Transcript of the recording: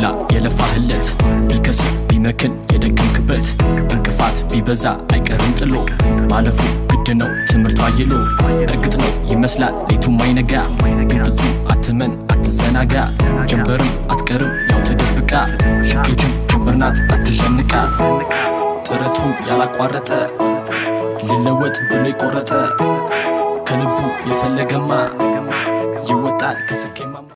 ሁላ የለፋህለት ቢከስር ቢመክን የደከምክበት እንቅፋት ቢበዛ አይቀርም ጥሎ ማለፉ ግድ ነው ትምህርቱ አይሎ እርግጥ ነው ይመስላል ሌቱም አይነጋ ግን ፍጹም አትመን አትዘናጋ ጀንበርም አትቀርም ያው ተደብቃ ስኬትም ጀንበር ናት አትዘንቃ ጥረቱን ያላቋረጠ ሊለወጥ ብሎ የቆረጠ ከልቡ የፈለገማ ይወጣል ከስኬማ